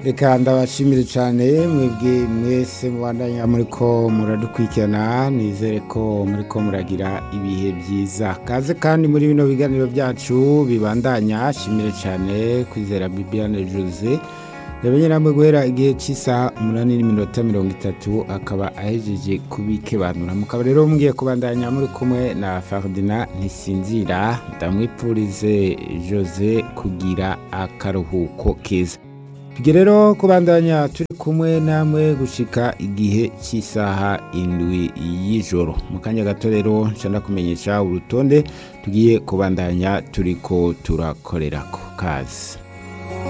reka ndabashimire cyane mwebwe mwese mubandanya muri ko muradukurikirana nizere ko muri ko muragira ibihe byiza kaze kandi muri bino biganiro byacu bibandanya shimire cyane kwizera bibiane jose yamenye namwe guhera igihe cy'isaha umunani n'iminota mirongo itatu akaba ahejeje kubikebanura mukaba rero mugiye kubandanya muri kumwe na fardina ntisinzira ndamwipfurize jose kugira akaruhuko keza tujye rero kubandanya turi kumwe namwe gushika igihe cy'isaha indwi y'ijoro mu kanya gato rero nshaka kumenyesha urutonde tugiye kubandanya turiko turakorera ku kazi